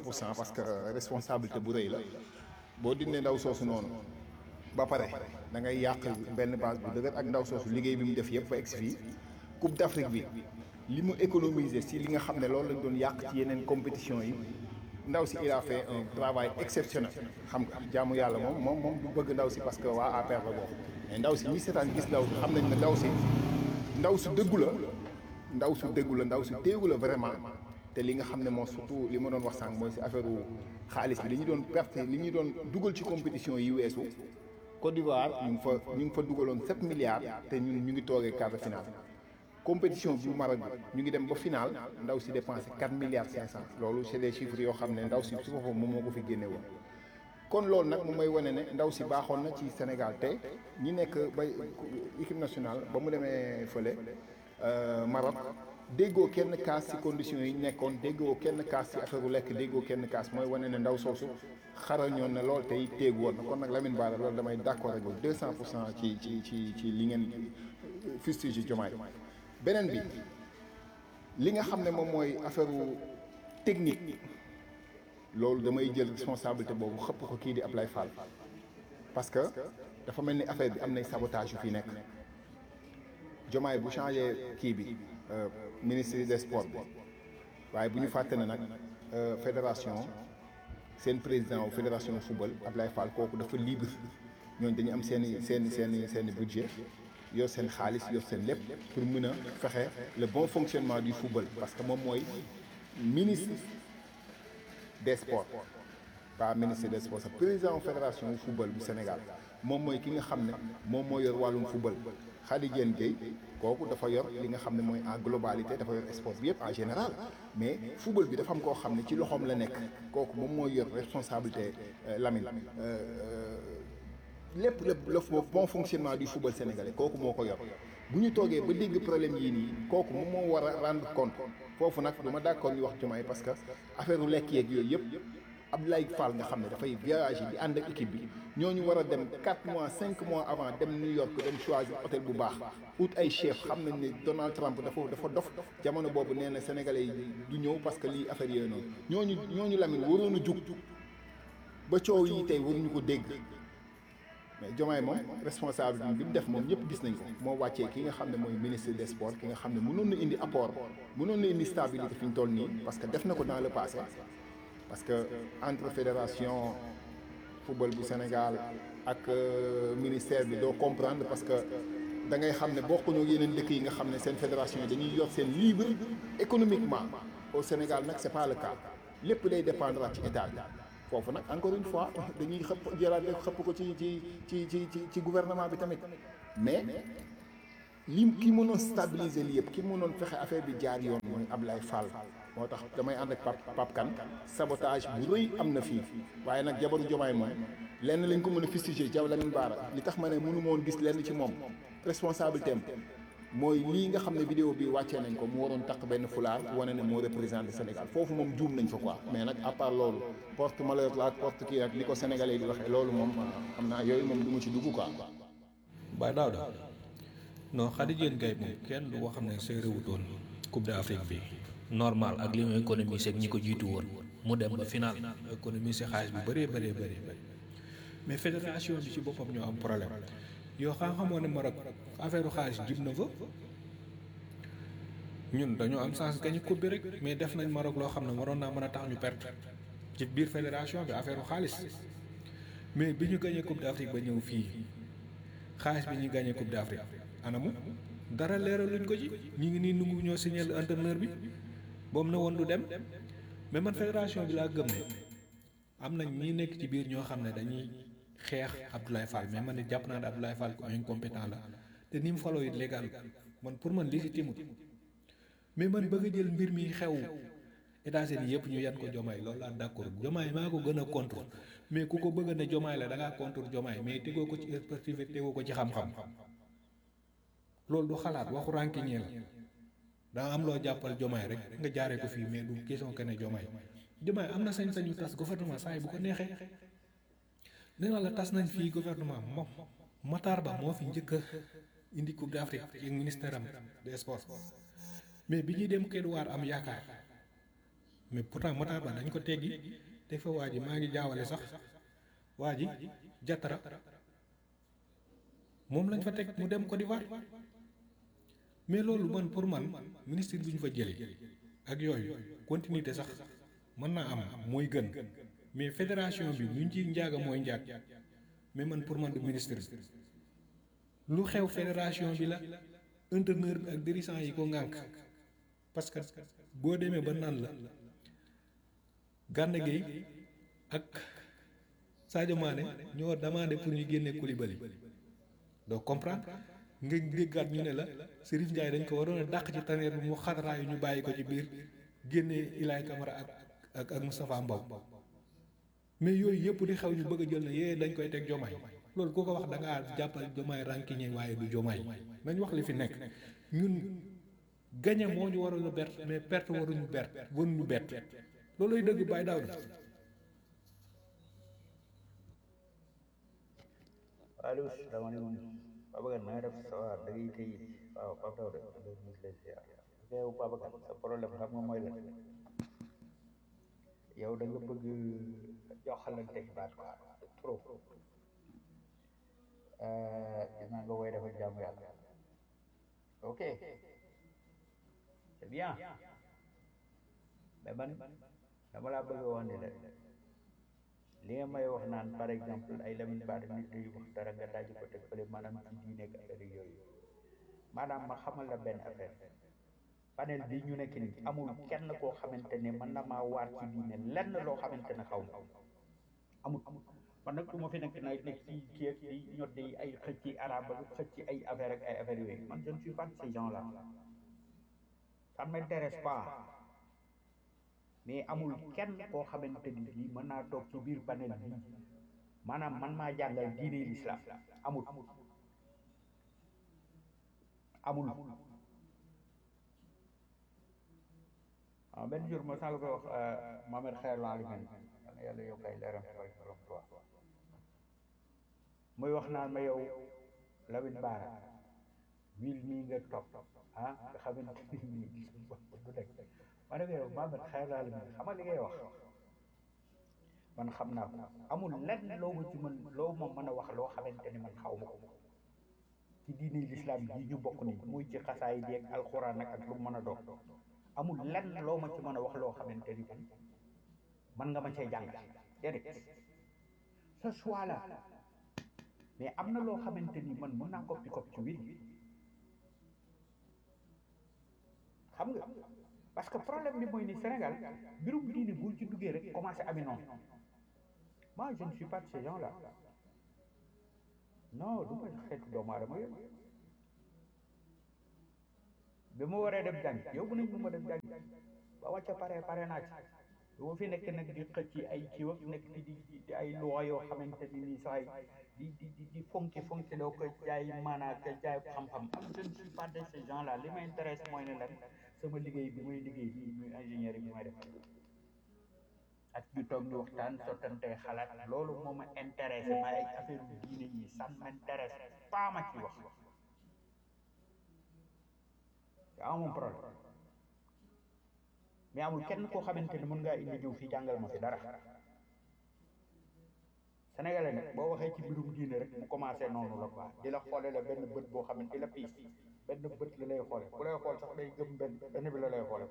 pour cent parce que responsabilité bu rëy la boo dindee ndaw soosu noonu ba pare da ngay yàq benn base bu dëgër ak ndaw soosu liggéey bi mu def yëpp ba egsi fii Coupe d'Afrique bi li mu économiser si li nga xam ne loolu lañ doon yàq ci yeneen compétition yi ndaw si il a fait un travail exceptionnel xam nga jaamu yàlla moom moom moom du bëgg ndaw si parce que waa APR la bokk mais ndaw si ñi seetaan gis ndaw si xam nañ ne ndaw si ndaw si dëggu la ndaw si dëggu la ndaw si téegu la vraiment te li nga xam ne moo surtout li ma doon wax sànq mooy si affaire xaalis bi li ñu doon perte li ñu doon dugal ci compétition yi weesu Côte d'Ivoire ñu ngi fa ñu ngi fa dugaloon 7 milliards te ñun ñu ngi toogee quart de finale compétition bu Maroc bi ñu ngi dem ba final ndaw si dépensé 4 milliards 500 loolu c'est des chiffres yoo xam ne ndaw si su boppam moom moo ko fi génne woon kon loolu nag moom mooy wane ne ndaw si baaxoon na ci Sénégal te ñi nekk ba équipe nationale ba mu demee fële Maroc déggoo kenn kaas ci conditions yi nekkoon déggoo kenn kaas ci affaire u lekk déggoo kenn kaas mooy wane ne ndaw soosu xarañoon na lool tey téegu woon na kon nag Lamine Bara loolu damay d'accord ak yow 200 pour cent ci ci ci ci li ngeen fustige Diomaye beneen bi li nga xam ne moom mooy affaire technique loolu damay jël responsabilité boobu xëpp ko kii di Ablaye Fall parce que dafa mel ni affaire bi am nay sabotage yu fi nekk Diomaye bu changé kii bi ministre des sports bi waaye bu ñu fàtte ne nag fédération seen président wu fédération football Ablaye Fall kooku dafa libre ñooñu dañu am seen i seen i seen i seen i budget yor seen xaalis yor seen lépp pour mën a fexe le bon fonctionnement du football parce que moom mooy ministre des sports pas ministre des sports sax président fédération football bu Sénégal moom mooy ki nga xam ne moom moo yor wàllum football Khady Diène Gaye kooku dafa yor li nga xam ne mooy en globalité dafa yor sport bi yëpp en général mais football bi dafa am koo xam ne ci loxoom la nekk kooku moom mooy yor responsabilité Lamine lépp lépp le bon fonctionnement du football sénégalais kooku moo ko yor bu ñu toogee ba dégg problème yii nii kooku moom moo war a rendre compte foofu nag du ma d'accord ñu wax Diomaye parce que affaire u lekk yeeg yooyu yëpp Abdoulaye Fall nga xam ne dafay voyager di ànd ak équipe bi ñooñu war a dem 4 mois 5 mois avant dem New York dem choisir hôtel bu baax ut ay chef xam nañ ne Donald Trump dafa dafa dof jamono boobu nee na sénégalais yi du ñëw parce que lii affaire yooyu noonu ñooñu ñooñu Lamine waroon a jug ba coow yi tey waruñu ko dégg mais Diomaye moom responsable bi mu def moom ñëpp gis nañ ko moo wàccee ki nga xam ne mooy ministre des sports ki nga xam ne mënoon na indi apport mënoon na indi stabilité fi ñu toll nii parce que def na ko dans le passé parce que entre fédération football bu Sénégal ak ministère bi doo comprendre parce que da ngay xam ne bokkuñu yeneen dëkk yi nga xam ne seen fédération yi dañuy yor seen libre économiquement au Sénégal nag c'est pas le cas lépp day dépendre ci état bi foofu nag encore une fois dañuy xëpp jëlaat rek xëpp ko ci ci ci ci ci ci gouvernement bi tamit mais li ki mënoon stabiliser li yëpp ki mënoon fexe affaire bi jaar yoon mooy Ablaye Fall moo tax damay ànd ak Pape Pape Kane sabotage bu rëy am na fii waaye nag jabaru Diomaye moom lenn lañ ko mën a fustiger Diaw Lamine Bara li tax ma ne mënu moon gis lenn ci moom responsabilité am mooy lii nga xam ne vidéo bi wàccee nañ ko mu waroon takk benn fulaar wane ne moo représenté Sénégal foofu moom juum nañ fa quoi mais nag à part loolu porte malheur la ak porte kii ak li ko sénégalais di waxee loolu moom xam naa yooyu moom du ma ci dugg quoi. Baye Daouda non Khady Diène Gaye moom kenn du ko xam ne say réewutoon Coupe d'Afrique bi normal ak li mu économisé ak ñi ko jiitu woon mu dem ba final économisé xaalis bi bëree bëree bëri mais fédération bi ci boppam ñoo am problème yoo xam xamoo ne Maroc affaire xaalis jib na fa ñun dañoo am chance gañu coupe bi rek mais def nañ Maroc loo xam ne waroon naa mën a tax ñu perte ci biir fédération bi affaire xaalis mais bi ñu gañee coupe d'Afrique ba ñëw fii xaalis bi ñu gañee coupe d'Afrique anamu dara leeraluñ ko ci ñu ngi nii nungu ñoo signé entraîneur bi boobu na woon du dem mais man fédération bi laa gëm ne am nañ ñi nekk ci biir ñoo xam ne dañuy xeex Abdoulaye Fall mais man it jàpp naa ne Abdoulaye Fall ko incompétent la te ni mu faloo it légal man pour man légitime mais man bëgg a jël mbir mi xew États-Unis yëpp ñu yan ko jomaay loolu laa d'accord jomaay maa ko gën a contre mais ku ko bëgg ne jomaay la da ngaa contre jomaay mais tegoo ko ci expertise tegoo ko ci xam-xam loolu du xalaat waxu rànkiñee la daa am loo jàppal jomaay rek nga jaaree ko fii mais du question que ne jomaay jomaay am na sañ-sañu tas gouvernement saa yi bu ko neexee nee naa la tas nañ fii gouvernement moom Matar Ba moo fi njëkk a indi coupe d'Afrique ci ministère am des sports mais bi ñuy dem Kédougou am yaakaar mais pourtant Matar Ba dañ ko teggi te fa waa ji maa ngi jaawale sax waa ji Jatara moom lañ fa teg mu dem Côte d'Ivoire mais loolu man pour man ministre bi ñu fa jëlee ak yooyu continuité sax mën naa am mooy gën mais fédération bi ñu ci njaaga mooy njaag mais man pour man du ministre bi lu xew fédération bi la entraîneur bi ak dirigeant yi ko ŋànk parce que boo demee ba naan la Gana Gueye ak Sadio Mané ñoo demandé pour ñu génne Koulibaly doo comprendre nga déggaat ñu ne la Serif Ndiaye dañ ko waroon a dàq ci taneer bi mu xataraayu ñu bàyyi ko ci biir génne Ilaay Camara ak ak ak Moustapha Mbow mais yooyu yëpp di xew ñu bëgg a jël ne yee dañ koy teg jomaay loolu ku ko wax da ngaa jàppal jomaay rànkiñe waaye du jomaay nañ wax li fi nekk ñun gañe moo ñu waroon a bert mais perte waruñu bert waruñu bett looluy dëgg bàyyi daaw da allo salaamaaleykum Babacar na nga def sa waa da ngay tey waaw Pape Daouda da ngay lay ziar yow Babacar sa problème xam nga mooy lan yow da nga bëgg joxalante baat quoi trop gis naa nga woy dafa jaamu yàlla ok c'est bien mais man dama laa bëgg a wax ne la li nga may wax naan par exemple ay Lamine Bara nit ñuy wax dara nga daji ko teg fële maanaam ci diine ak affaire yooyu maanaam ma xamal la benn affaire panel bi ñu nekk nii amul kenn koo xamante ne mën na maa waat ci diine lenn loo xamante ne xaw ma amul man nag du ma fi nekk na nekk ci kii ak di ñot di ay xëcc ci arabe ak xëcc ci ay affaire ak ay affaire yooyu man je ne suis pas de ces gens là ça ne m'intéresse pas mais amul kenn koo xamante ni bii mën naa toog ci biir panel bi maanaam man maa jàngal diine l'islam amul amul ah benn jour ma sànq koy wax Mohamed Xeer Laalimin yàlla yàlla yokk ay leeram ci borom Tuubaa muy wax naan ma yow Lamine Bara wil mii nga topp ah nga xamante ni nii du nekk ma ne ko yow Mohamed Xeer Laalimin xam nga li ngay wax man xam naa ko amul lenn loo ma ci mën loo ma mën a wax loo xamante ni man xaw ma ko ci diine l'islam ji ñu bokk nii muy ci xasaay bi ak alxuraan nag ak lu mu mën a doon amul lenn loo ma ci mën a wax loo xamante ni man man nga ma cee jàngal déedéet ce choix là mais am na loo xamante ni man mën naa koppi koppi ci win xam nga parce que problème bi mooy ni Sénégal mbirum diine bu ci duggee rek commencé ami noonu moi je ne suis pas de ces gens là non du ma xeetu doomu aadama yooyu bi ma waree dem jàng yóbbu nañ ma dem jàng ba wàcca pare pare naa ci boo fi nekk nag di xëcc ay kiiw ak nekk di di ay loi yoo xamante ni nii sax di di di di fonki fonki loo ko jaay maanaa ko jaay xam-xam am je ne suis pas de ces gens là li ma intéresse mooy ne lan sama liggéey bi muy liggéey nii muy ingénieur yi may def ak ñu toog ñu waxtaan sottante xalaat loolu moo ma intéressé ma ay affaire diine yi ça m'intéresse pas ma ci wax te amul problème mais amul kenn koo xamante ni mën ngaa indi ñëw fii jàngal ma fi dara sénégalais nag boo waxee ci mbirum diine rek mu commencé noonu la quoi di la xoole la benn bët boo xam ne di la piis benn bët la lay xoole bu lay xool sax day gëm benn benn bi la lay xoole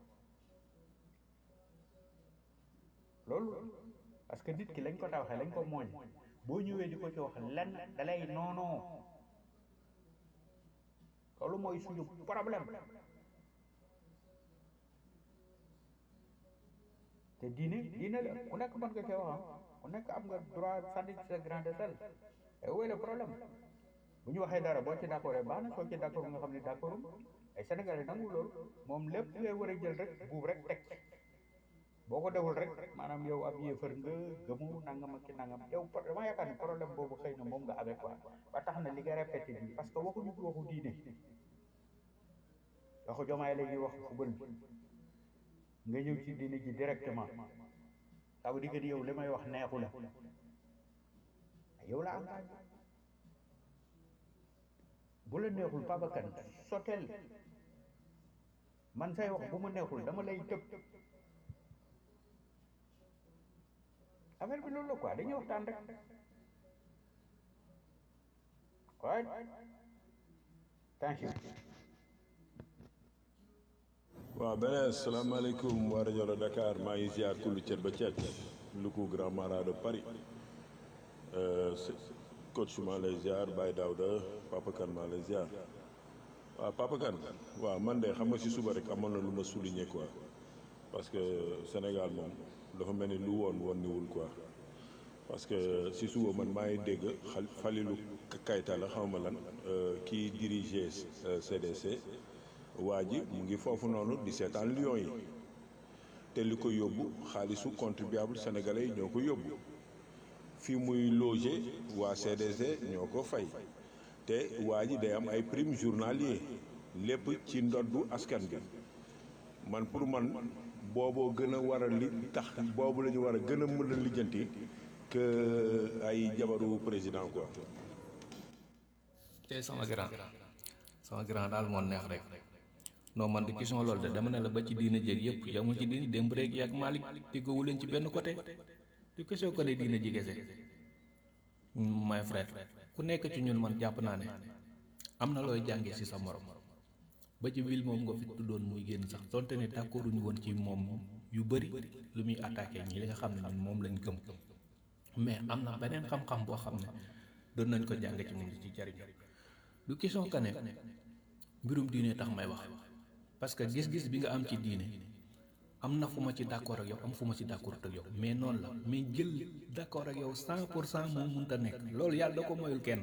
loolu parce que nit ki lañ ko tawaxee lañ ko mooñ boo ñëwee di ko ci wax lenn dalay noonoo loolu mooy suñu problème te diine diine la ku nekk mën nga cee wax ku nekk am nga droit sànni ci sa grande sel et où est le problème bu ñu waxee dara boo ci d'accord baax na soo ci d'accord nga xam ne d'accord ay Sénégalais nangu loolu moom lépp ngay war a jël rek buub rek teg boo ko deful rek maanaam yow ab yéefar nga gëmu nangam ak ki nangam yow dama yaakaar ne problème boobu xëy na moom nga avec quoi ba tax na li nga répété bi parce que waxuñu ko waxu diine waxu jomaay la ñuy wax football bi nga ñëw ci diine ji directement ça veut dire que yow li may wax neexu la yow la engagé bu la neexul Babacar soteel man say wax bu ma neexul dama lay tëb affaire bi loolu la quoi dañuy waxtaan rek right thank you waaw beneen salaamaaleykum waa rajo la Dakar maa ngi ziar kullu cet ba cet lu ko grand mara de Paris Euh, c'est- coach maa lay ziar Baye Daouda Papa Kane maa lay ziar waaw Papa Kane waaw man de xam nga si suba rek amoon na lu ma souligner quoi parce que Sénégal moom dafa mel ni lu woon woon niwul quoi parce que si suba man maa ngi dégg xal Falilou Kayta la xaw ma lan euh, kii dirige euh, CDC waa ji mu ngi foofu noonu di seetaan Lions yi te li ko yóbbu xaalisu contribuable sénégalais yi ñoo ko yóbbu fi muy loger waa CDC ñoo ko fay te waa ji day am ay prime journalier lépp ci ndoddu askan bi man pour man booboo gën a war a li tax boobu la ñu war a gën a mën a lijjanti que ay jabaru président quoi. tey sama grand sama grand daal moo neex rek non man di question loolu de dama ne la ba ci diina jéeg yëpp yamul ci diina démb rek yaag Malick déggoowu leen ci benn côté du question ko ne diina ji kese my frère ku nekk ci ñun man jàpp naa ne am na looy jàngee ci sa morom ba ci ville moom nga fi tuddoon muy génn sax donte ne d'accorduñu woon ci moom yu bëri lu muy attaqué ñi li nga xam ne ñun moom lañ gëm mais am na beneen xam-xam boo xam ne doon nañ ko jàng ci moom di ci jariñ du question que ne mbirum diine tax may wax parce que gis-gis bi nga am ci diine am na fu ma ci d'accord ak yow am fu ma ci d'accord ak yow mais noonu la mais jël d'accord ak yow cent pour cent moo mënta nekk loolu yàlla da ko moyul kenn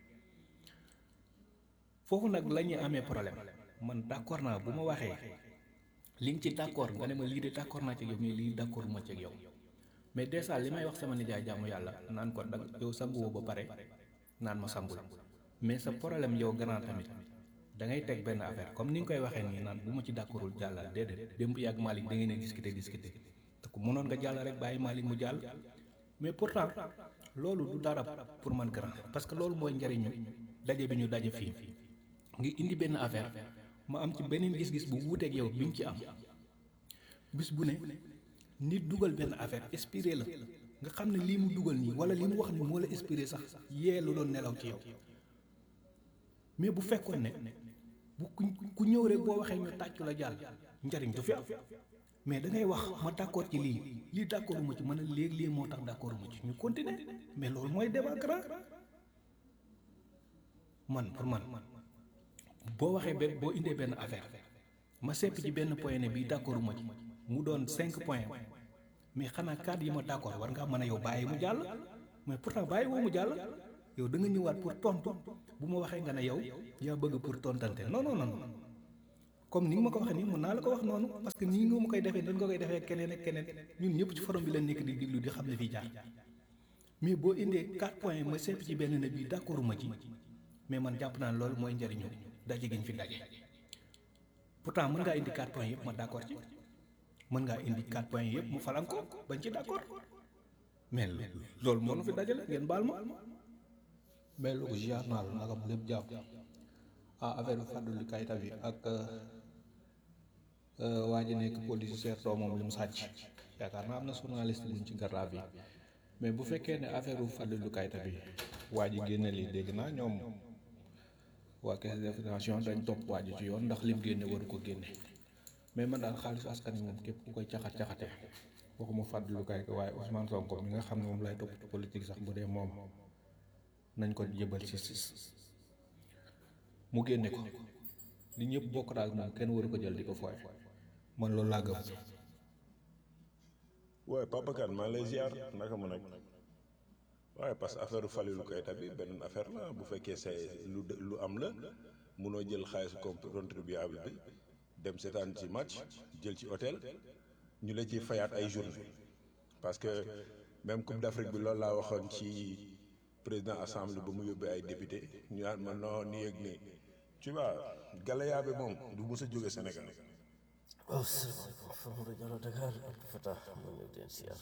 foofu nag la ñuy amee problème man d'accord naa bu ma waxee li nga ci d'accord nga ne ma lii de d'accord naa ci ak yow mais lii d'accord ma ci ak yow mais déjà li may wax sama nijaay jaamu yàlla naan ko dag yow sanguwoo ba pare naan ma sangul mais sa problème yow grand tamit da ngay teg benn affaire comme ni nga koy waxee nii naan bu ma ci d'accordul jàllal déedéet démb yàgg Malick da ngeen a discuter discuter te ku mënoon nga jàll rek bàyyi Malick mu jàll mais pourtant loolu du dara pour man grand parce que loolu mooy njariñu daje bi ñu daje fii ngi indi benn affaire ma am ci beneen gis-gis bu wuuteeg yow bi ñu ci am bis bu ne nit dugal benn affaire inspiré la nga xam ne lii mu dugal nii wala li mu wax ni moo la inspiré sax yee lu doon nelaw ci yow mais bu fekkoon ne bu ku ku ñëw rek boo waxee ñu tàccu la jàll njariñ du fi am mais da ngay wax ma d'accord ci lii lii d'accordu ma ci mën a léegi lii moo tax d'accordu ma ci ñu continuer mais loolu mooy débat grand man pour man boo waxee benn boo indee benn affaire ma sepp ci benn point ne bii d'accordu ma ci mu doon cinq points mais xanaa cadre yi ma d'accord war ngaa mën a yow bàyyi mu jàll mais pourtant bàyyi woo mu jàll yow da nga ñëwaat pour tontu bu ma waxee nga ne yow yaa bëgg pour tontante non non non comme ni nga ma ko waxee nii mën naa la ko wax noonu parce que nii nga ma koy defee dañ nga koy defee keneen ak keneen ñun ñëpp ci forum bi la nekk di diglu di xam ne fii jaar mais boo indee quatre points ma sepp ci benn ne bii d'accord ma ci mais man jàpp naa loolu mooy njëriñu daje gi ñu fi daje pourtant mën ngaa indi quatre points yëpp ma d'accord ci mën ngaa indi quatre points yëpp mu falan ko bañ ci d'accord mais loolu moo nu fi dajale ngeen baal ma mais lu ko ziar naa la naka lépp jàpp ah affaire bi Fadlu Kayta bi ak waa ji nekk police seertoo moom li mu sàcc yaakaar naa am na journaliste buñ ci garab yi mais bu fekkee ne affaire bu Fadlu Kayta bi waa ji génne lii dégg naa ñoom waa caisse de financement dañ topp waa ji ci yoon ndax lim génne waru ko génne mais man daal xaalisu askan wi moom képp ku koy caxat caxate waxuma Fadlu Kayta waaye Ousmane Sonko mi nga xam ne moom lay topp ci politique sax bu dee moom nañ ko jëbal ci sis mu génne ko li ñëpp bokk daal moom kenn waru ko jël di ko fooye man loolu laa gëm waaye Papa Kane maa lay ziar naka mu nag waaye parce que affaire Falilou Keita bi beneen affaire la bu fekkee c'est lu lu am la munoo jël xaalis contribuable bi dem seetaan ci match jël ci hôtel ñu la ci fayaat ay journée parce que même Coupe d'Afrique bi loolu laa waxoon ci président assemblée ba mu yóbbee ay député ñu naan ma non nii ak nii tu vois galaya bi moom du mës a jóge Sénégal waaw salaamaaleykum Famadou Diallo Dakar Abdou Fatah ma ñëw leen siyaar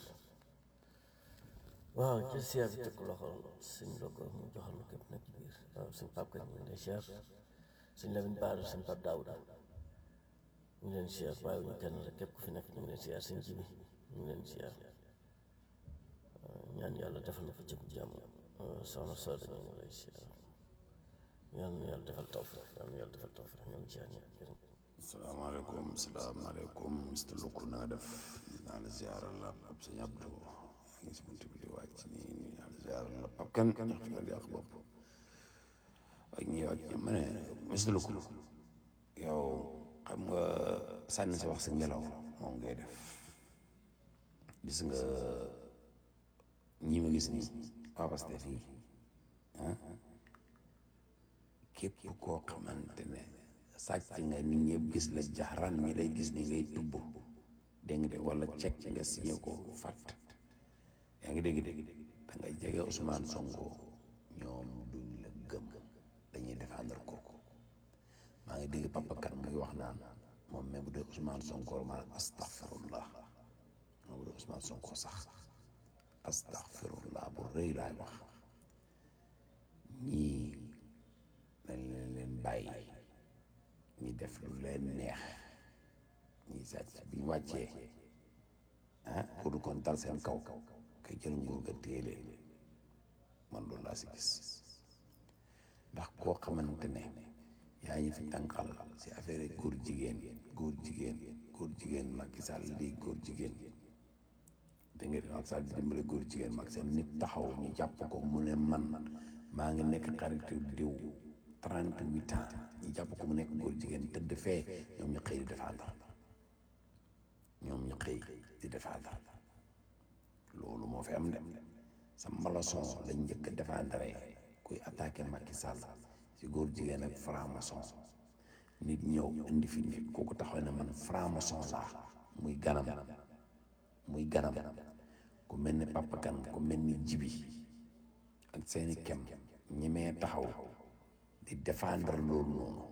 waaw jël siyaar bi teg ko loxo sëñ Logo mu joxal ma képp nag ci biir waaw sëñ Pape Kane ñu ngi leen siyaar sëñ Lamine Bara sëñ Pape Daouda ñu ngi leen siyaar bàyyi ñu kenn rek képp ku fi nekk ñu ngi leen siyaar sëñ Jibi ñu ngi leen siyaar yàlla defal na ko cëg jàmm soxna soo dañu ngi lay siyaar yal na yàlla defal tawfiq yal na yàlla defal tawfiq ñoo ngi ci ñaan jërëm salaamaaleykum salaamaaleykum Mr Luku na nga def naa la ziaral la ab sëñ Abdou ngi si buntu bi di wàcc nii naa la ziaral la pap kan ndax fi nga di yàq bopp ak ñi wàcc ma ne Mr Luku yow xam nga sànni sa wax sa ngelaw moom ngay def gis nga ñi ma gis nii waa Pastef yi ah képp koo xamante ne sàcc nga nit ñëpp gis la jaxran ñi lay gis ni ngay tubb dégg nga de wala cek nga signé ko fàtt yaa ngi dégg dégg da ngay jege Ousmane Sonko ñoom duñ la gëm dañuy défendre kooku maa ngi dégg papa kan muy wax naan moom même bu dee Ousmane Sonko maanaam astaghfirullah moom bu dee Ousmane Sonko sax astaghfirullah bu rëy laay wax ñii dañ leen leen bàyyi ñi def lu leen neex ñi sàcc bi ñu wàccee ah pour kon dal seen kaw kay jël nguur ga téye leen man loolu laa si gis ndax koo xamante ne yaa ngi fi tànqal si affaire góor jigéen góor jigéen góor jigéen Macky Sall lii góor jigéen da nga Macky Sall di dimbale góor jigéen Macky Sall nit taxaw ñu jàpp ko mu ne man maa ngi nekk xaritu diw trente huit ans ñu jàpp ko mu nekk góor jigéen tëdd fee ñoom ñu xëy di défendre ñoom ñu xëy di défendre loolu moo fi am de sa mbalason lañ njëkk a défendre kuy attaqué Macky Sall si góor jigéen ak franc-maçon nit ñëw indi fi nit kooku taxaw ne man franc-maçon laa muy ganam muy ganam ku mel ni Papa Kane ku mel ni Jibi ak seeni kem ñemee taxaw di défendre loolu noonu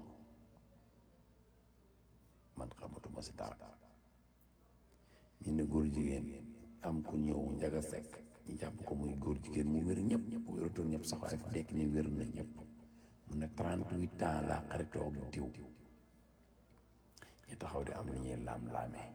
man xamatuma si dara ñu ne góor jigéen am ku ñëw njaga sekk ñu jàpp ko muy góor jigéen mu wér ñëpp ñëpp wératul ñëpp sax waaye fu nekk ni wér na ñëpp mu ne trente huit ans laa xaritoo ak diw ñu taxaw di am lu ñuy laam-laamee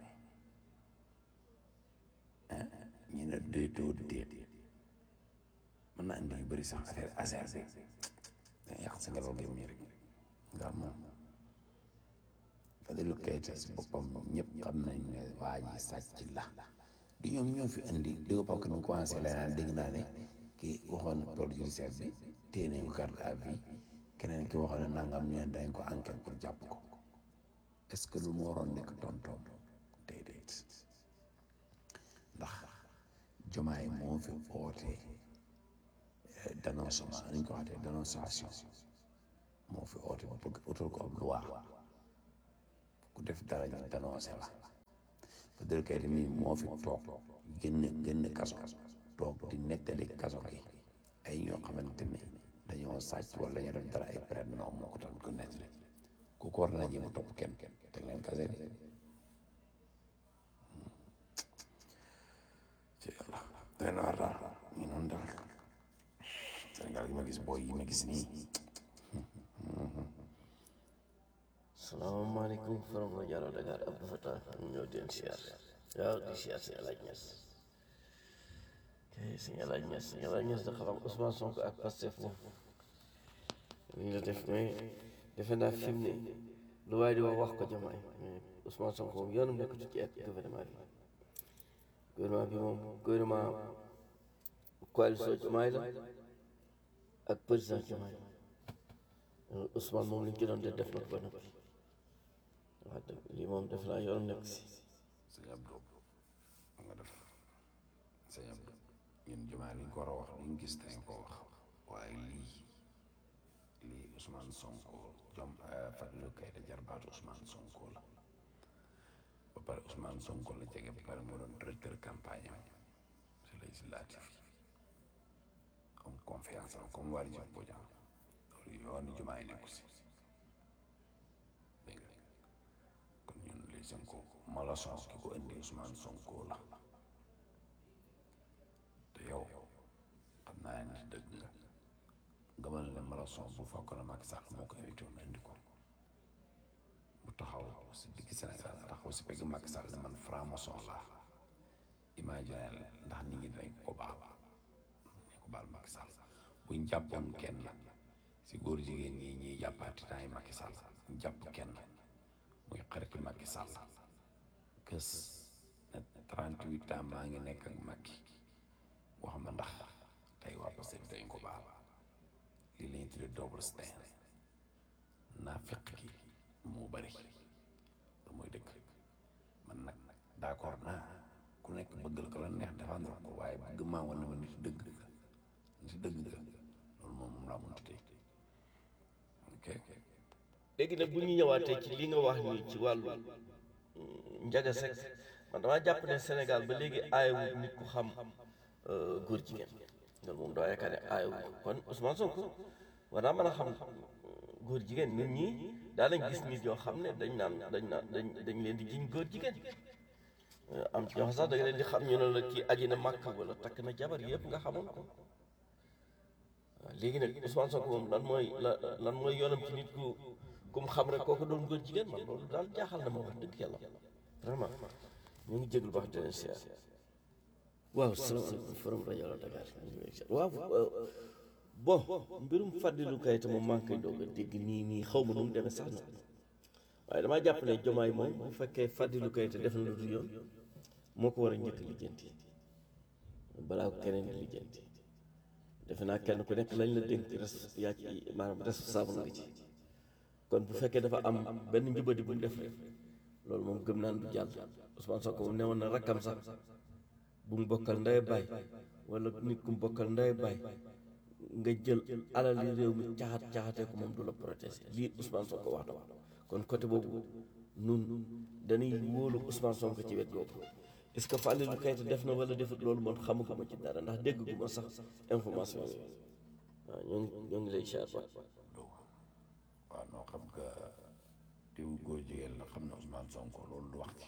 ñu ne déetoo déet mën na andi yu bëri sax affaire affaire bi da yàq si ngelaw gi mi rek nga moom Fadilou Keita si boppam ñëpp xam nañ ne waa ji sàcc la di ñoom ñoo fi indi di ko parce que nu commencé la naan dégg naa ne kii waxoon na pôle judiciaire bi téye nañ ko garde à vue keneen ki waxoon ne nangam ñu ne dañ ko enquête pour jàpp ko est-ce que lu mu waroon nekk tontoon déedéet ndax jomaay moo fi ootee dénoncement nañ ko waxatee dénonciation moo fi oote bëgg utal ko ab loi ku def dara ñu dénoncé la Fadilou Keita mii moo fi toog génn génn kaso toog di nettali kaso gi ay ñoo xamante ne dañoo sàcc wala ñu def dara ay période non moo ko tax ko nettali ku ko war na jéem a topp kenn te leen kase de ci yàlla doy na war daal ñu noonu daal Sénégal yi ma gis booy yi ma gis nii salaamaaleykum forom la Jaro Dakar Abdou Fatah ñu ñëw di leen siyaar waaw di siyaar si El Hadj Niass kay si El Hadj Niass si El Hadj Niass dafa xam Ousmane Sonko ak Pastef moom li la def mais defe naa fi mu ne lu waaye di wax wax ko jamaay mais Ousmane Sonko moom yoonam nekk ci ak gouvernement bi gouvernement bi moom gouvernement coalition Diomaye la ak président Diomaye Ousmane moom li ñu ci doon def def na ko ba noppi waaw dëgg lii moom def naa yoon nekk si sëñ Abdou nga def sëñ Abdou ñun jumaa liñ ko war a wax liñ gis dañ ko wax waaye lii lii Ousmane Sonko jom Fadilou Keita jarbaatu Ousmane Sonko la ba pare Ousmane Sonko la jege ba pare moo doon directeur campagne am si législatif yi am confiance am comme Waly Diouf Bodiang loolu yoonu jumaa yi nekku si dégg nga kon ñun les Sonko malason ki ko indi Ousmane Sonko la te yow xam naa ne dëgg nga gëmal ne malason bu fekk na Macky Sall moo ko invité woon indi ko bu taxaw si digg Sénégal taxaw si pegg Macky Sall ne man franc-maçon laa imagine ndax nit ñi dañ ko baal buñ jàppoon kenn si góor jigéen ñi ñuy jàppaati temps yi Macky Sall ñu jàpp kenn muy xaritu Macky Sall kës na 38 ans maa ngi nekk ak Macky wax ma ndax tey waa Pastef dañ ko baal lii lañuy tudde double standard naa fekk gi moo bari te mooy dëgg man nag d'accord naa ku nekk bëggal ko la neex défendre ko waaye bëgg maa woon na ma nit dëgg nga nit dëgg nga loolu moom moom laa mënta tey ok léegi nag bu ñu ñëwaatee ci li nga wax nii ci wàllu njaga sek man damaa jàpp ne Sénégal ba léegi aayewul nit ku xam góor jigéen loolu moom doo yaakaar ne aayewul kon Ousmane Sonko war naa mën a xam góor jigéen nit ñi daa lañ gis nit yoo xam ne dañ naan dañ naan dañ dañ leen di jiñ góor jigéen am ci ñoo xam sax da nga leen di xam ñu ne la kii aji na màkk wala takk na jabar yëpp nga xamoon ko waaw léegi nag Ousmane Sonko moom lan mooy la lan mooy yoonam ci nit ku ku mu xam rek kooku doon góor jigéen man loolu daal jaaxal na ma wax dëgg yàlla vraiment ñu ngi jéglu baax dinañ siyaar waaw salaamaaleykum forum rajo la Dakar waaw bon mbirum Fadilou Keita moom maa ngi koy doog a dégg nii nii xaw ma nu mu demee sax na waaye damaa jàpp ne jomaay moom bu fekkee Fadilou Keita def na lu dul yoon moo ko war a njëkk lijjanti balaa ko keneen di lijjanti defe naa kenn ku nekk lañ la dénk res yaa ci maanaam responsable nga ci kon bu fekkee dafa am benn njubadi bu mu def rek loolu moom gëm naan du jàll Ousmane Sonko moom ne woon na rakkam sax bu mu bokkal ndey baay wala nit ku mu bokkal ndey baay nga jël alali réew mi caxat caxatee ko moom du la protéger lii Ousmane Sonko wax na ko kon côté boobu nun dañuy wóolu Ousmane Sonko ci wet boobu est-ce que Fadilou Keita def na wala defut loolu man xamaguma ci dara ndax dégguma sax information yooyu waaw ñoo ngi ñoo ngi lay siyaar ba waaw noo xam nga diw góor jigéen la xam na Ousmane Sonko loolu du wax ci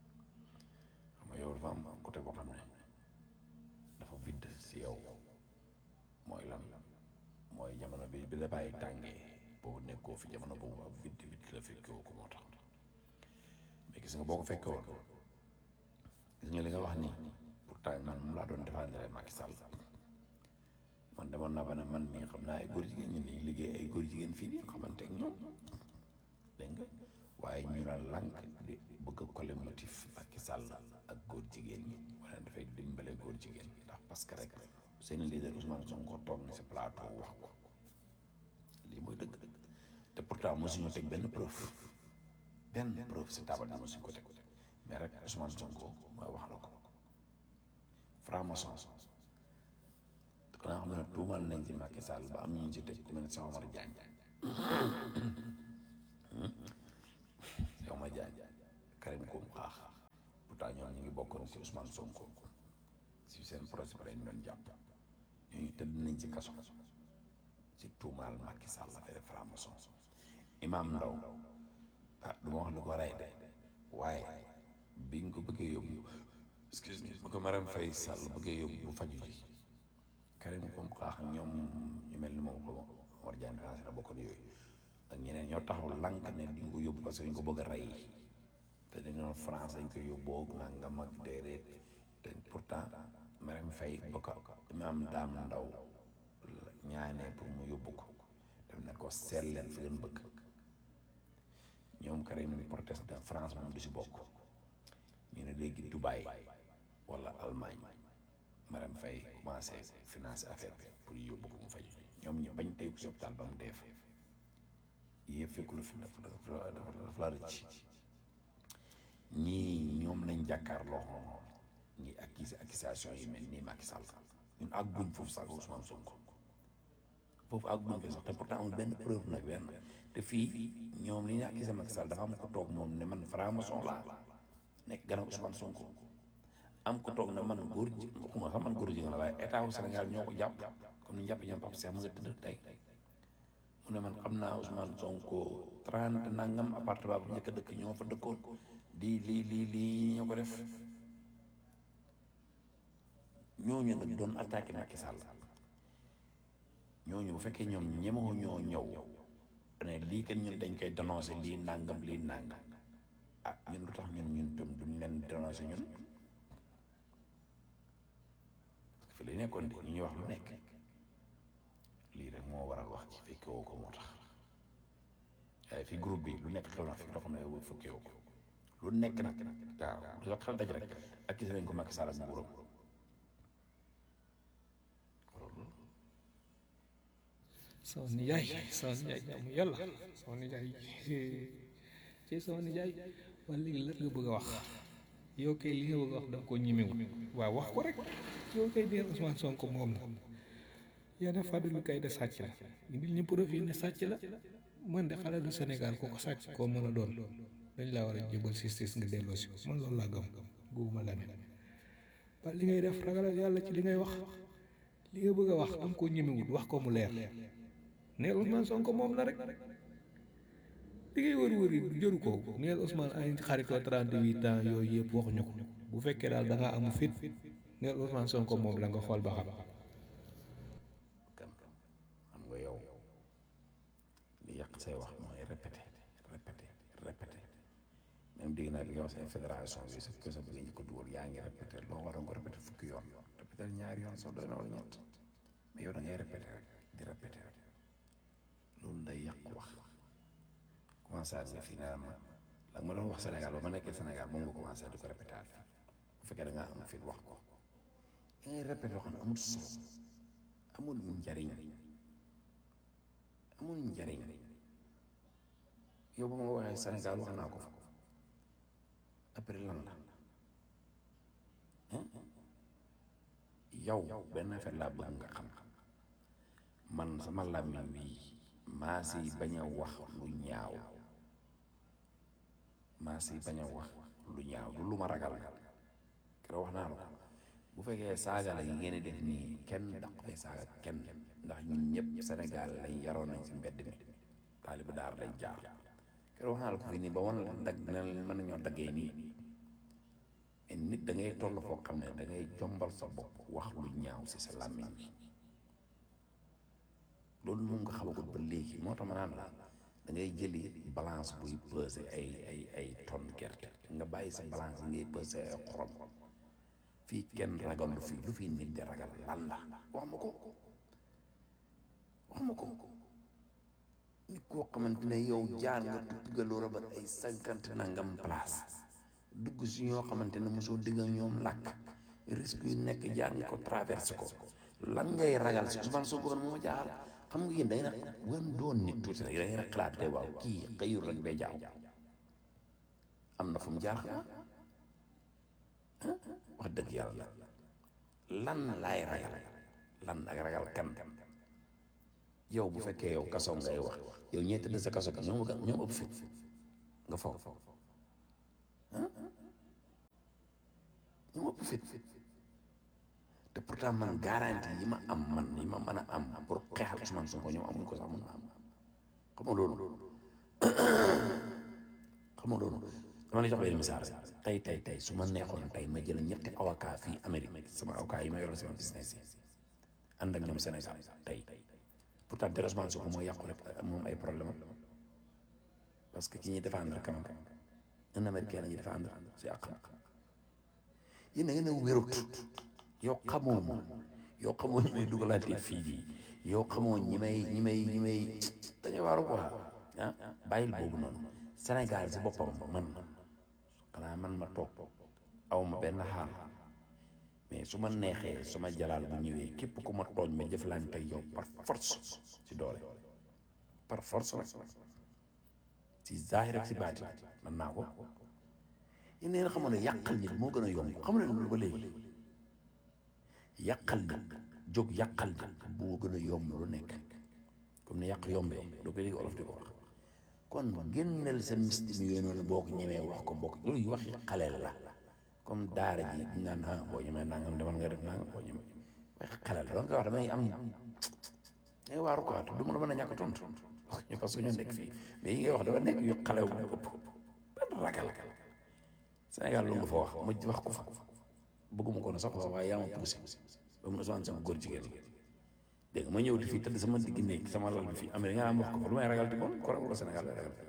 xam nga yow dafa am côté boo xam ne dafa vide si yow mooy lan mooy jamono bi bi la bàyyi tàngee boobu nekkoo fi jamono boobu ab vide vide la fekkoo ko moo tax mais gis nga boo ko fekkee woon gis nga li nga wax ni pourtant man moom laa doon défendre Macky Sall man demoon naa ba ne man mii xam naa ay góor jigéen ñi nii liggéey ay góor jigéen fii nii xamante ak ñoom dégg nga waaye ñu la lànk di bëgg a coller motif Macky Sall ak góor jigéen ñi wala dafay dimbale góor jigéen ñi ndax parce que rek seen leader Ousmane Sonko toog na si plateau wax ko lii mooy dëgg te pourtant mosuñu teg benn preuve benn preuve si taabal bi mosuñ ko teg mais rek Ousmane Sonko mooy wax la ko franc-maçon xanaa xam ne tuumal nañ ci Macky Sall ba am ñu ci tëj ku mel ne Cheikh Omar Diagne Cheikh Omar Diagne Karim Koum xaax pourtant ñoom ñu ngi bokkoon ci Ousmane Sonko si seen projet bi lañ doon jàpp ñooñu tëdd nañ ci kaso ci tuumaal Macky Sall affaire franc-maçon Imam Ndaw ah du ma wax lu ko rey de waaye bi nga ko bëggee yóbbu excuse me bu ko Marème Faye Sall bëggee yóbbu bu faju ji Karim Koum xaax ñoom ñu mel ni moom ko Omar Diagne France la bokkoon yooyu ak ñeneen ñoo taxaw lànk ne di nga ko yóbbu parce que dañ ko bëgg a rey te dañu doon France dañ ko yóbboo nangam ak déedéet te pourtant Marème Faye ba ko Imam Dame Ndaw ñaanee pour mu yóbbu ko def ne ko seet leen fi ngeen bëgg ñoom Karim proteste de France moom du si bokk ñu ne léegi Dubaï wala Allemagne Marème Faye commencé financer affaire bi pour yóbbu ko mu faj ñoom ñu bañ tey ko si hôpital ba mu dee fa yëpp fekkul fi dafa dafa dafa la rëcc ñii ñoom lañ jàkkaarloo ñi accusé accusation yi mel nii Macky Sall ñun àgguñ foofu sax Ousmane Sonko foofu àgguñ ko sax te pourtant amul benn preuve nag benn te fii ñoom li ñu accusé Macky Sall dafa am ko toog moom ne man franc-maçon laa nekk gannaaw Ousmane Sonko am ko toog ne man góor ji waxuma sax man góor ji nga la waaye état wu Sénégal ñoo ko jàpp comme ni ñu jàpp ñoom Pape Cheikh mu nga tëdd tey mu ne man xam naa Ousmane Sonko trente nangam appartement bu njëkk a dëkk ñoo fa dëkkoon di lii lii lii ñoo ko def ñooñu nag doon attaqué Macky Sall ñooñu bu fekkee ñoom ñemoo ñoo ñëw ne lii kan ñun dañ koy dénoncé lii nangam lii nangam ah ñun lu tax ñun ñun tam duñ leen dénoncé ñun fi lay nekkoon de ñu ñuy wax lu nekk moo waral wax ci fekke woo ko moo tax waaye fi groupe bi lu nekk xew na fi loo xam ne yow fekke woo ko lu nekk nag waaw lu la xel daj rek ak gis nañ ko Macky Sall ak nguuram sama nijaay sama nijaay jaamu yàlla sama nijaay ci sama nijaay wala léegi lan nga bëgg a wax yow kay li nga bëgg a wax da nga koo ñemewu waaw wax ko rek yow kay dee Ousmane Sonko moom la yenn Fadilou Keïta sàcc la indil ñu profil ne sàcc la man de xale du Sénégal ku ko sàcc koo mën a doon dañ laa war a jébal justice nga delloo si ko man loolu laa gëm góobuma la ne waaye li ngay def ragalal yàlla ci li ngay wax li nga bëgg a wax am koo ñemewut wax ko mu leer neel Ousmane Sonko moom la rek li ngay wër wër yi jëru ko neel Ousmane ay xaritoo 38 ans yooyu yëpp waxuñu ko bu fekkee daal da ngaa amu fit neel Ousmane Sonko moom la nga xool ba xam kan xam nga yow li yàq say wax mooy répété répété répété même dégg naa li nga wax say fédération bi sa ko sa bëgg ñu ko dugal yaa ngi répété loo war a ko répété fukki yoon répété ñaari yoon sax doy na wala ñett mais yow da ngay répété rek di répété rek loolu day yàq wax commencé à dire fii nee ma la ma doon wax Sénégal ba ma nekkee Sénégal moom nga commencé di ko répété bu fekkee da ngaa am fit wax ko da ngay répété yoo xam ne amul solo amul njariñ amul njariñ yow ba ma waxee Sénégal wax naa ko fa après lan la yow benn affaire laa bëgg nga xam man sama làmmiñ wi maa si bañ a wax lu ñaaw maa si bañ a wax lu ñaaw du lu ma ragal keroog wax naa la ko bu fekkee saaga la yi ngeen di def nii kenn daq fay saaga kenn ndax ñun ñëpp Sénégal lañ yaroon nañ si mbedd mi taalibu daar lañ jaar keroog wax naa la ko fii nii ba wan la dag ne mën nañoo daggee nii mais nit da ngay toll foo xam ne da ngay jombal sa bopp wax lu ñaaw si sa làmmiñ bi loolu moom nga xamagut ba léegi moo tax ma naan la da ngay jëli balance buy peser ay ay ay tonne gerte nga bàyyi sa balance yi ngay peser ay xorom fii kenn ragal lu fi lu fi nit di ragal lan la wax ma ko wax ma ko nit koo xamante ne yow jaar nga tukki nga loo rabat ay cinquante nangam place dugg si ñoo xamante ne mosoo digg ak ñoom làkk risque yu nekk jaar nga ko traversé ko lan ngay ragal si Ousmane Sonko moo ma jaaxal xam nga yéen da ngeen a wan doon nit tuuti rek da ngeen a xalaat te waaw kii xëyul rek bay jaaw am na fu mu jaar xanaa wax dëgg yàlla lan laay ragal lan ak ragal kan yow bu fekkee yow kaso ngay wax yow ñee tëdd sa kaso ka ñoom ñoom ëpp fit nga foog ñoom ëpp fit te pourtant man garantie yi ma am man yi ma mën a am pour xeexal Ousmane Sonko ñoom amuñ ko sax mun na am xam nga loolu xam nga loolu dama lay jox benn misaal tey tey tey su ma neexoon tey ma jël ñetti avocat fii Amérique sama avocat yi ma yoroon sama business yi ànd ak ñoom Sénégal tey pourtant te Ousmane Sonko moo yàqu rek moom ay problème parce que ki ñuy défendre quand même un américain la ñuy défendre si àqam yéen da ngeen a wérut yow xamoo moom yow xamoo ñi may dugalante fii ji yow xamoo ñi may ñi may ñi may dañuy waaru quoi ah bàyyil boobu noonu Sénégal si boppam man xanaa man ma toog aw ma benn xaal mais su ma neexee su ma jalaal bu ñëwee képp ku ma tooñ ma jëflante ak yow par force si doole par force rek si zaahir ak si baati man naa ko yéen ngeen xamoon ne yàqal nit moo gën a yomb xam ne loolu ba léegi yàqal nit jóg yàqal nit moo gën a yomb lu nekk comme ni yàq yombee doo ko léegi olof di ko wax kon génneel sa misti mi yooyu noonu boo ko ñemee wax ko bokk loolu yu waxi xaleel la comme daara ji ñu naan ah boo ñemee nangam demal nga def nangam boo ñemee waxi xaleel la donc wax damay am ngay waaru quoi te du ma la mën a ñàkk tontu parce que ñoo nekk fii mais yi ngay wax dafa nekk yu xalew bu ëpp benn ragal Sénégal lu nga fa wax ma wax ko fa bëgguma ko na sax waaye yaa ma poussé ba mu Ousmane sama góor jigéen dégg nga ma ñëw di fii tëdd sama digg néeg sama lal bi fii Amérique nga am wax ko fa lu may ragal di kon ko ragal Sénégal lay ragal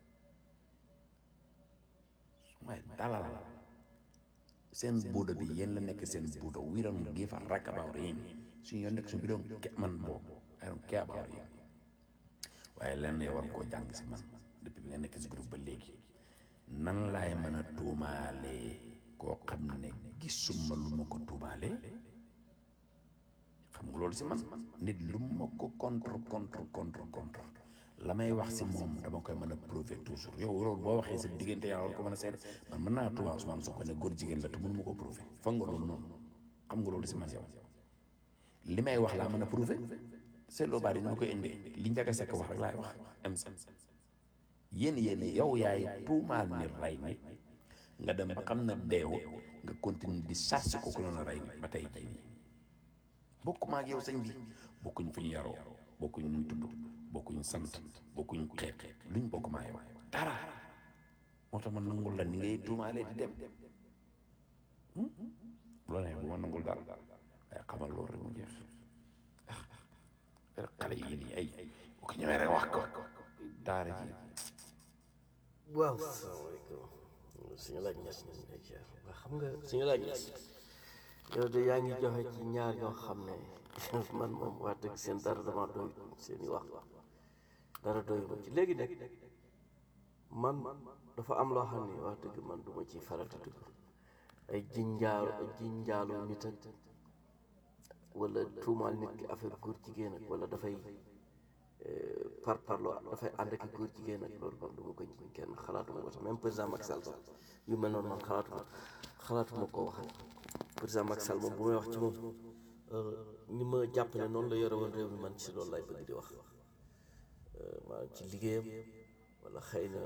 su may dalal seen buuda bi yéen la nekk seen buuda we don't give a rag about yéen suñu yoon nekk suñu bidoom man boobu I don't care about you waaye lenn yow war koo jàng si man depuis bi nga nekk si groupe ba léegi nan laay mën a tuumaalee koo xam ne gisuma lu ma ko tuumaalee xam nga loolu si man nit lu ma ko contre contre contre contre la may wax si moom dama koy mën a prouver toujours yow loolu boo waxee sa diggante yaa war ko mën a seede man mën naa tuumaal Ousmane Sonko ne góor jigéen la te mënu ma ko prouver foog nga loolu noonu xam nga loolu si man yow li may wax laa mën a prouver c'est loo bari ñu koy indee li njaga sekk wax rek laay wax am sa yéen yéen yow yaay tuumaal ni rey nit nga dem ba xam na deewu nga continue di sàcc ko ku la rey nit ba tey jii nii bokkuma ak yow sëñ bi bokkuñ fu ñu yaroo bokkuñ nuñ tudd bokkuñ sant bokkuñ xeet luñ bokk maa yow dara moo tax ma nangul la ni ngay tuumaalee di dem loolu ne bu ma nangul daal waaye xamal loolu rek mu jeex ah xale yi nii ay bu ko ñemee rek wax ko daara ji waaw salaamaaleykum suñu laaj ñes ñu ngi lay ziar waa xam nga suñu laaj ñes yow de yaa ngi joxe ci ñaar yoo xam ne man moom wax dëgg seen dara dama doy seen i wax dara doy ma ci léegi nag man dafa am loo xam ne wax dëgg man du ma ci farata dugg ay jinjaalu ay jinjaalu nit ak wala tuumaal nit ki affaire góor jigéen ak wala dafay par parloo dafay ànd ak góor jigéen ak loolu man du ma ko jiñ kenn xalaatuma ko sax même président Macky Sall sax yu mel noonu man xalaatuma xalaatuma koo wax président Macky Sall moom bu may wax ci moom ni ma jàpp ne noonu la yore woon réew mi man ci loolu lay bëgg di wax maanaam ci liggéeyam wala xëy na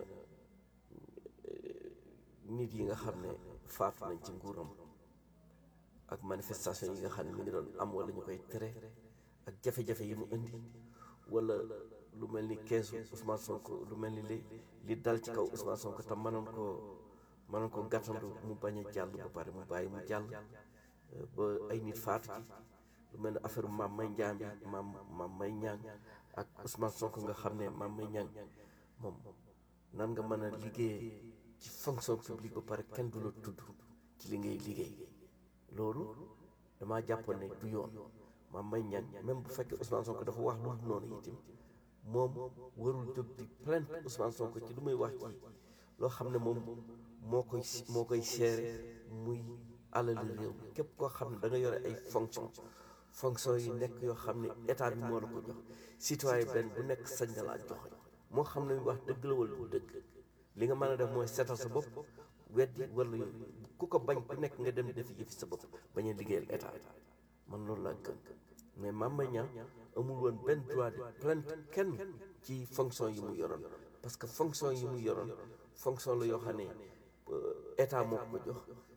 nit yi nga xam ne faatu nañ ci nguuram ak manifestation yi nga xam ne mi ngi doon am wala ñu koy tere ak jafe-jafe yi mu indi wala lu mel ni keesu Ousmane Sonko lu mel ni li li dal ci kaw Ousmane Sonko te mënoon koo mënoon ko gàttandu mu bañ a jàll ba pare mu bàyyi mu jàll ba ay nit faatu ci lu mel ni affaire maam may njaam bi maam maam may ñaan ak Ousmane Sonko nga xam ne maam may ñaan moom nan nga mën a liggéeyee ci fonction publique ba pare kenn du la tudd ci li ngay liggéey loolu damaa jàppoon ne du yoon maam may ñaan même bu fekkee Ousmane Sonko dafa wax lu dul noonu itam moom warul jóg di plainte Ousmane Sonko ci lu muy wax ci loo xam ne moom moo koy moo koy seere muy alali réew mi képp koo xam ne da nga yore ay fonction fonction yi nekk yoo xam ne état bi moo la ko jox citoyen benn bu nekk sañ na laa joxe moo xam ne wax dëgg la wala du dëgg li nga mën a def mooy seetal sa bopp weddi wala ku ko bañ ku nekk nga dem def yëfi sa bopp bañ a liggéeyal état man loolu laa gën mais Mame Mbaye Niang amul woon benn droit de plainte kenn ci fonction yi mu yoroon parce que fonction yi mu yoroon fonction la yoo xam ne état moo ko jox